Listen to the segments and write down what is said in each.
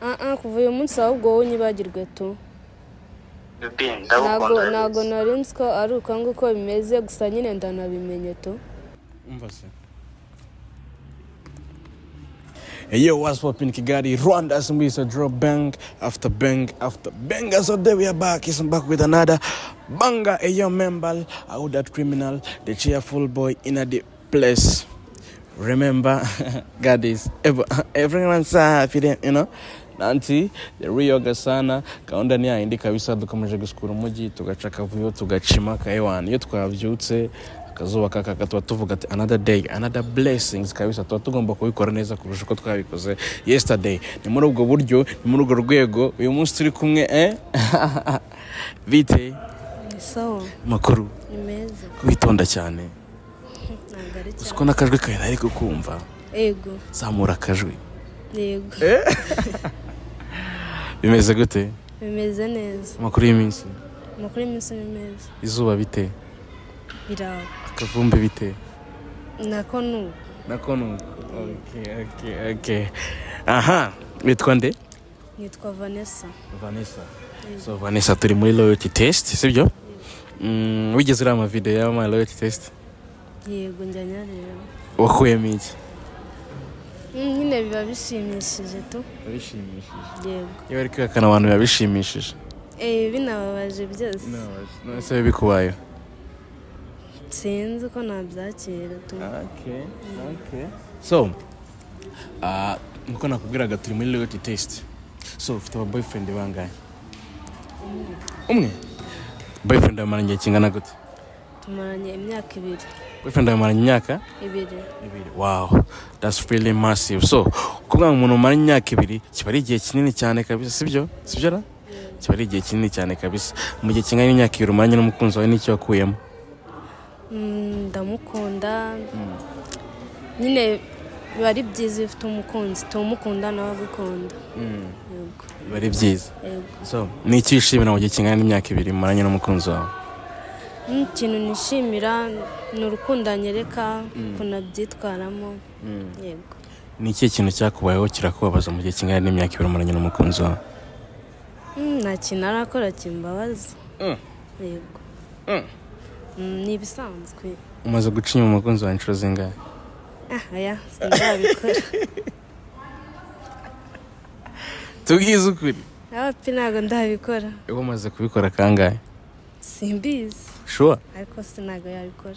aha kuva uyu munsi ahubwo wowe unyibagirwe tu bibi ntago ndagukunda ntago rwose nari nzi ko ari uko nguko bimeze gusa nyine ndanabimenye tu umva se Yo, what's up in Kigali? Rwanda Sumbisa draw bang after bang after bang. And So there we are back. It's back with another banger. A young member, out that criminal, the cheerful boy in a deep place. Remember, God is ever, everyone's happy, then, you know. nanti yariyoga sana gahunda ni yayindi kabisa dukomeje gusukura umujyi tugaca akavuyo tugacima kayiwani iyo twabyutse akazuba kakaka tuba tuvuga ati another day another blessings kabisa tuba tugomba kubikora neza kurusha uko twabikoze yesterday ni muri ubwo buryo ni muri urwo rwego uyu munsi turi kumwe eh bite ni sawa makuru ni meza witonda cyane ntabwo ari uzi cyane ko n'akajwi kawe nari kukumva yego zamura akajwi yego bimeze gute bimeze neza amakuru y'iminsi amakuru y'iminsi ni meza izuba bite birawe akavumbi bite nako ni uko nakono okay, okay, okay. aha witwa nde nitwa vanessa vanessa so vanessa turi muri loyalty test sibyo Mm, wigeze ureba amavideo y'ama loyalty test yego njya nyareba wakuyemo iki Mm, nyine biba bishimishije tu yego iyo bari kwihakana abantu biba bishimishije Eh, binababaje byose nonese biba bikubayeho sinzi uko nabyakira tu so ah, nkuko nakubwiraga turi muri loyalty test so ufite aba boyfriend bangahe umwe boyfriend yamaranye igihe kingana gute tumaranye imyaka ibiri boyfriend yamaranye imyaka ibiri wow that's really massive so kuvuga ngo umuntu umara imyaka ibiri kiba ari igihe kinini cyane kabisa sibyo sibyo ra kiba ari igihe kinini cyane kabisa mu gihe kingana n'imyaka ibiri umaranye n'umukunzi wawe n'icyo wakuyemo Mm, ndamukunda nyine biba ari byiza iyo ufite umukunzi tumukunda nawe agukunda yego biba ari byiza yego so ni iki wishimira mu gihe kingana n'imyaka ibiri umaranye n'umukunzi wawe Mm, ikintu nishimira ni urukundo anyereka ukuntu abyitwaramo yego ni ikihe kintu cyakubayeho kirakubabaza mu gihe kingana n'imyaka ibiri umaranye n'umukunzi wawe Mm, nta kintu arakora kimbabaza Mm. yego Mm. Mm, ni ibisanzwe umaze guca inyuma umukunzi wawe inshuro zingahe ah aya sinzabikora tubwize ukuri nawe pe ntabwo ndabikora wowe umaze kubikora kangahe simbizi shuwa ariko se ntabwo yabikora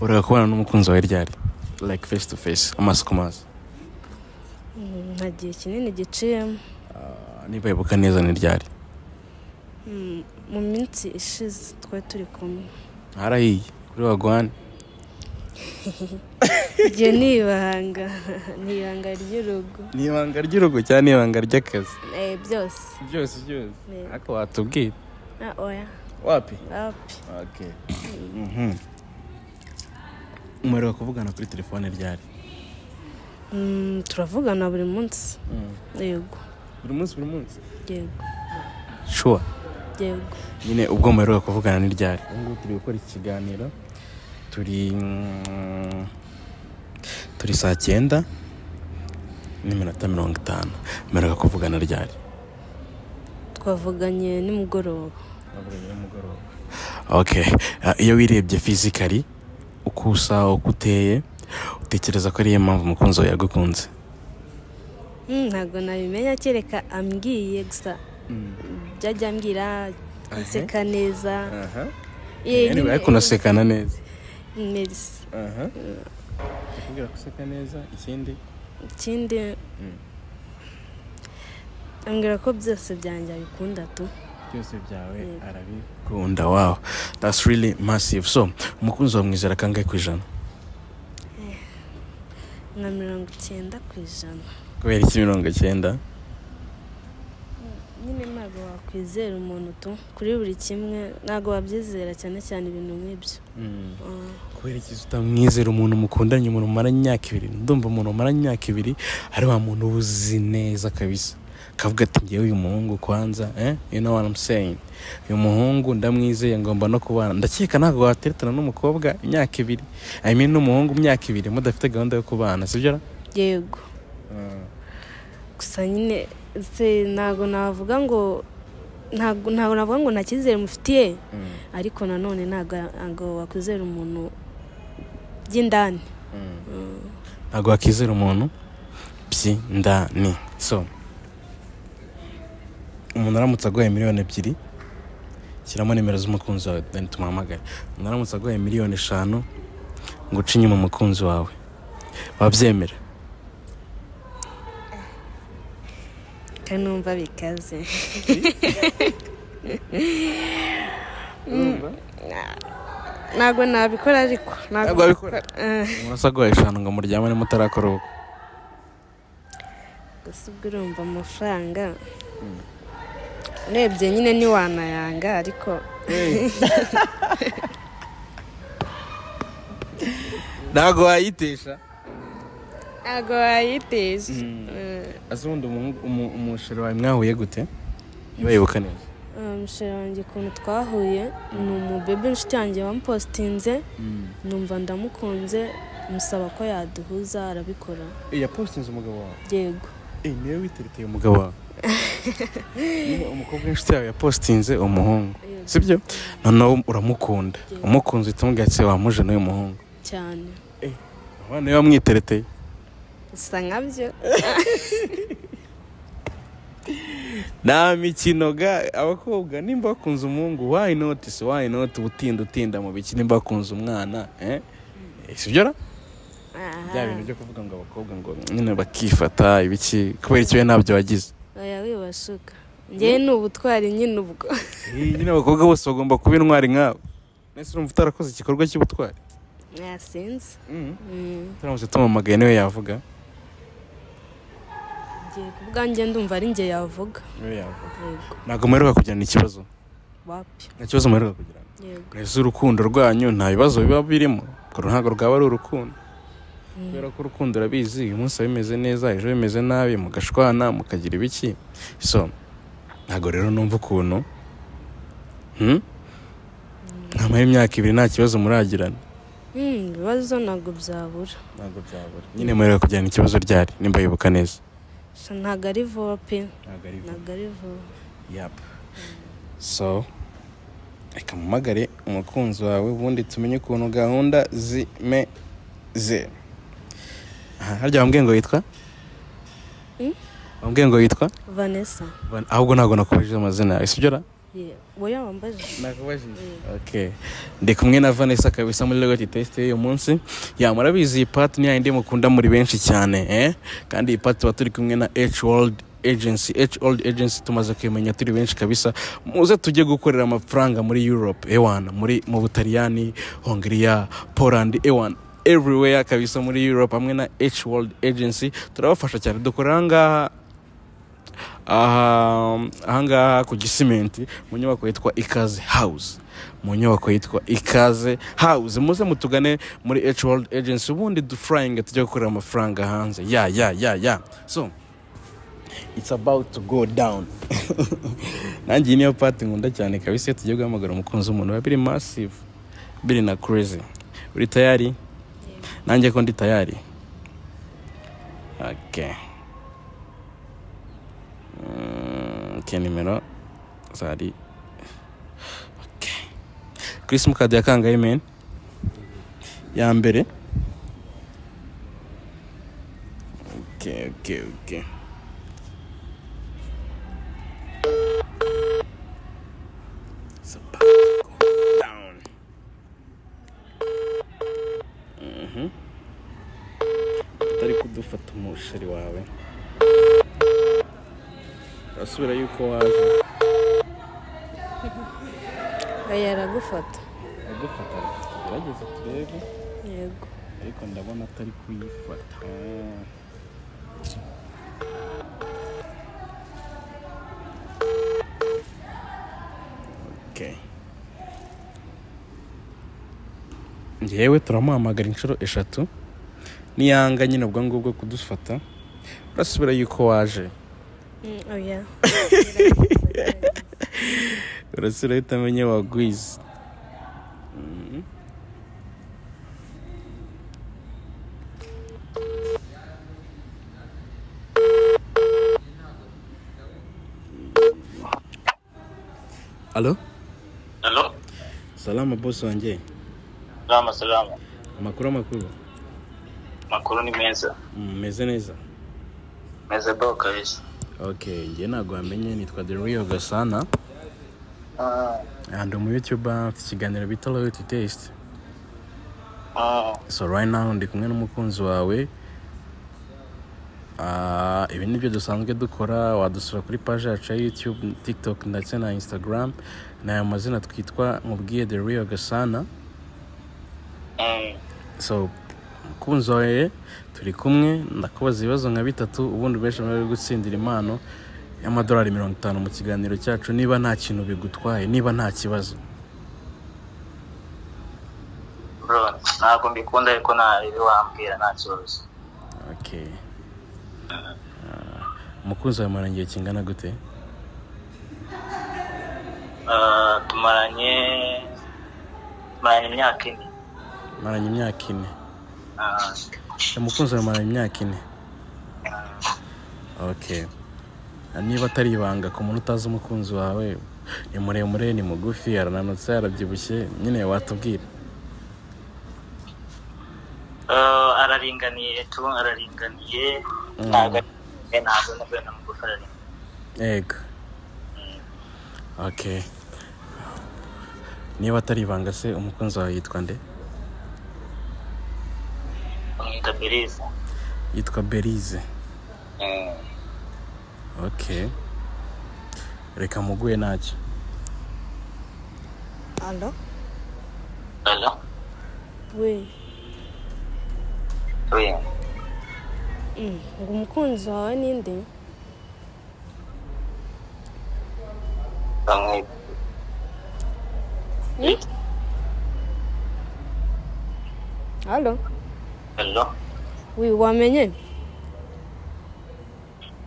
ureka kubana n'umukunzi wawe ryari like face to face amaso ku maso Mm, nta gihe kinini giciyemo niba yibuka neza ni ryari Mm, mu minsi ishize twari turi kumwe harahiye kuri wagwane iryo ni ibanga ni ibanga ry'urugo ni ibanga ry'urugo cyangwa ni ibanga ry'akazi eh, byose byose byose Yego. ariko watubwira ah, oya wapi api umuriro kuvugana kuri telefone ryari Mm, turavugana buri munsi yego buri munsi buri munsi yego shuwa yego nyine ubwo mperuka kuvugana ni ryari ubu ngubu turi gukora iki kiganiro turi mm, turi saa cyenda n'iminota mirongo itanu mperuka kuvugana ryari twavuganye nimugoroba ok Ah, iyo wirebye fizikari uko usa uko uteye utekereza ko ariyo mpamvu umukunzi wawe yagukunze Mm, ntabwo nabimenya kereka ambwiye gusa byajya ambwira nseka neza Eh, anyway, nyine- ariko unasekana neza Mm, merci. akubwira guseka neza ikindi ikindi ambwira ko byose byanjye abikunda tu byose byawe Yego. arabikunda wow that's really massive so umukunzi wawe mwizera kangahe ku ijana nka mirongo icyenda ku ijana kubera iki mirongo icyenda nyine ntabwo wakwizera umuntu tu kuri buri kimwe ntabwo wabyizera cyane cyane ibintu nk'ibyo Ah, kubera iki utamwizera umuntu mukundanye umuntu mumara imyaka ibiri ndumva umuntu mumara imyaka ibiri ari wa muntu uba uzi neza kabisa kavuga ati ngewe uyu muhungu kwanza eh you know what I'm saying uyu muhungu ndamwizeye ngomba no kubana ndakeka ntabwo wateretana n'umukobwa imyaka ibiri I mean n'umuhungu imyaka ibiri mudafite gahunda yo kubana sibyo ra yego gusa nyine se ntabwo navuga ngo ntabwo ntabwo navuga ngo nta cyizere mufitiye ariko nanone ntabwo ntabwo wakwizera umuntu by'indani ntabwo wakizera umuntu by'indani so umuntu aramutse aguhaye miliyoni ebyiri shyiramo nimero z'umukunzi wawe deni tumuhamagare umuntu aramutse aguhaye miliyoni eshanu ngo uce inyuma umukunzi wawe wabyemera kandi numva bikaze ntabwo nabikora ariko Ntabwo wabikora? umuntu asa aguhaye eshanu ngo muryamane mutarakora ubukwe gusa ubwo urumva amafaranga urebye nyine ntiwanayanga ariko ntabwo wayitesha ntabwo wayitesha Eh, ese ubundi umu- umu- umusheri wawe mwahuye gute ntibayibuka neza eh, musheri wanjye ukuntu twahuye ni umubebe inshuti yanjye wamupositinze numva ndamukunze musaba ko yaduhuza arabikora yapositinze umugabo wawe yego Eh, niwe witereteye umugabo wawe Niba umukobwa w'inshuti yawe yapositinze umuhungu sibyo noneho uramukunda umukunze uhita umubwira ati wamuje n'uyu muhungu cyane abana niwe wamwitereteye bisa nkabyo nta mikino ga abakobwa nimba bakunze umuhungu why not se why not utinda utinda mu biki nimba bakunze umwana eh Eh, sibyo ra bya bintu byo kuvuga ngo abakobwa ngo nyine bakifata ibiki kubera iki we ntabyo wagize oya wibashuka ngewe ni ubutwari nyine ubwo Eh, nyine abakobwa bose bagomba kuba intwari nkabo nese urumva utarakoze igikorwa cy'ubutwari yasinze Mm. turamutse tumamagaye niwe yavuga ngiye ku bwanjye ndumva ari njye yavuga niwe yavuga yego ntabwo muheruka kugirana ikibazo wapi nta kibazo muheruka kugirana yego ese urukundo rwanyu nta bibazo biba birimo urwo ntabwo rwaba ari urukundo kubera ko urukundo urabizi uyu munsi biba bimeze neza ejo bimeze nabi mugashwana mukagira ibiki so ntabwo rero numva ukuntu hmm? nkamara imyaka ibiri nta kibazo muragirana Mm, ibibazo ntabwo byabura ntabwo byabura nyine muheruka kugirana ikibazo ryari nimba yibuka neza gusa ntabwo ari vuba pe ntabwo ari ntabwo ari vuba Yap. So, reka mumagare umukunzi wawe ubundi tumenye ukuntu gahunda zimeze. Aha, harya wambwiye ngo yitwa? Hmm? Wambwiye ngo yitwa? vanessa Van- Ahubwo ntabwo nakubajije amazina yawe, sibyo ra? Ye- wowe wambajije Nakubajije. Okay. Ndi kumwe na Vanessa kabisa muri Legoti Test y'uyu munsi. Ya murabizi iyi part ni yayindi mukunda muri benshi cyane, eh? Kandi iyi part tuba turi kumwe na H World Agency. H World Agency tumaze kuyimenya turi benshi kabisa. Muze tujye gukorera amafaranga muri Europe, ewana, muri mu Butaliyani, Hongria, Poland, ewana everywhere kabisa muri Europe hamwe na H World Agency turabafasha cyane dukorera aha ngaha aha ahangaha ku gisimenti mu nyubako yitwa ikaze house mu nyubako yitwa ikaze house muze mutugane muri H World Agency ubundi dufurayinga tujya gukorera amafaranga hanze ya ya ya ya so it's about to go down nanjye iyi niyo pati nkunda cyane kabisa iyo tugiye guhamagara umukunzi w'umuntu biba biri massive biri na crazy uri tayari nanjye ko ndi tayari okay Mm, ke nimero zari Okay. kuri simukadi ya kangahe meni ya mbere Okay, okay, okay. It's about to go down. Mhm. utari kudufata umusheri wawe urasubira yuko waje oya aragufata agufata tugerageze turebe yego ariko ndabona atari kuyifata Okay. ngewe turamuhamagara inshuro eshatu niyanga nyine ubwo ngubwo kudufata urasubira yuko waje Mm, oya urasubira ahita amenye wagwize Mhm. alo Hello? salama bosi wanjye Salama, salama. amakuru amakuru Amakuru ni meza. mumeze neza Meza bro kabisa. okay njye ntabwo wamenye nitwa the real gasana Ah, ndi umu youtuber mfite ikiganiro bita loyalty taste ah, so right now ndi kumwe n'umukunzi wawe Ah, ibi ni byo dusanzwe dukora wadusura kuri paji yacu ya youtube tiktok ndetse na instagram ni aya mazina twitwa mubwiye the real gasana mm, so umukunzi wawe turi kumwe ndakubaza ibibazo nka bitatu ubundi benshi bari gutsindira impano y'amadolari mirongo itanu mu kiganiro cyacu niba nta kintu bigutwaye niba nta kibazo bro, ntabwo mbikunda ariko nta bibi wambwira nta kibazo. okay Ah, umukunzi wawe murana igihe kingana gute Ah, tumaranye tumaranye imyaka ine. maranye imyaka ine Ah, umukunzi wawe maranye imyaka ine ah, okay niba atari ibanga ku muntu utazi umukunzi wawe ni muremure ni mugufi arananutse arabyibushye nyine watubwira ah, araringaniye tu araringaniye ntabwo ari- ntabwo nubwo na mugufi araringaniye yego okay niba atari ibanga se umukunzi wawe yitwa nde bamwita beriza yitwa berize okay reka muguye ntacyo alo Hello? we Oya. Mm, ngo umukunzi wawe ninde bamwita alo Hello? we wamenye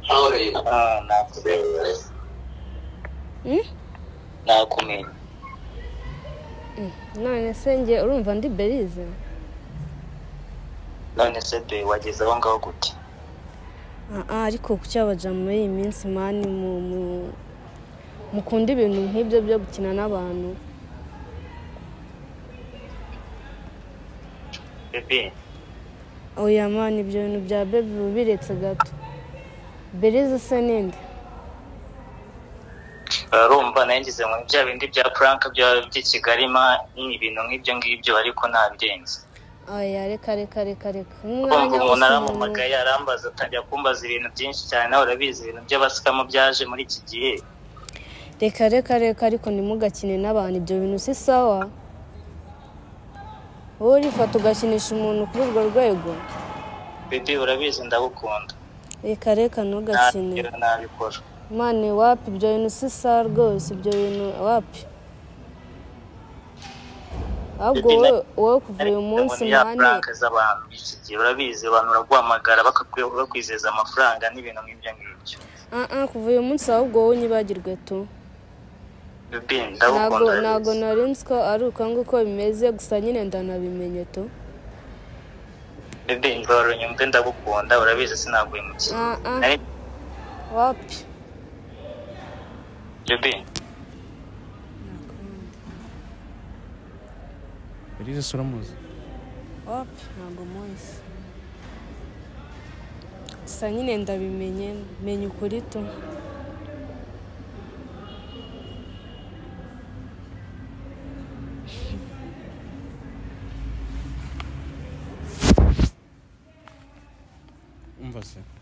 How are you? Ah, nakumenye. Mm? Nakumenye. none se njye urumva ndi berize None se be wageze aho ngaho gute? Aa, ariko kucyabaja muri iyi minsi mani mu- mu- mukunda ibintu nk'ibyo byo gukina n'abantu Bebe, oya mani ibyo bintu bya bebi biba biretse gato berize se ninde urumva nageze mu bya bindi bya prank bya by'i Kigali ma ni ibintu nk'ibyo ngibyo ariko ntabirenze. oya reka reka reka reka Kumva umwanya umuntu wose umuntu- arampamagaye arambaza atangira kumbaza ibintu byinshi cyane nawe urabizi ibintu by'abasikamu byaje muri iki gihe. reka reka reka ariko ntimugakine n'abantu ibyo bintu si sawa wowe urifata ugakinisha umuntu kuri urwo rwego Bebe urabizi ndagukunda. reka reka ntugakine Ntabwo nabikora. mani wapi ibyo bintu si sawa rwose ibyo bintu wapi ahubwo Bibi, wowe wowe kuva uyu ariko munsi umuntu mani yapuranka z'abantu iki gihe urabizi abantu baraguhamagara bakakwi- bakwizeza amafaranga n'ibintu nk'ibyo ngibyo Ah, ah, kuva uyu munsi ahubwo wowe unyibagirwe tu Bebe, ntabwo ndagukunda ntabwo urabizi. nari nzi ko ari uko nguko bimeze gusa nyine ndanabimenye tu Bebe, ndoro nyumve ndagukunda urabizi sinaguye mu kigo Ah, ah. Nari- wapi Bebe, berize se uramuzi wapi ntabwo munsi gusa nyine ndabimenye menya ukuri tu umva se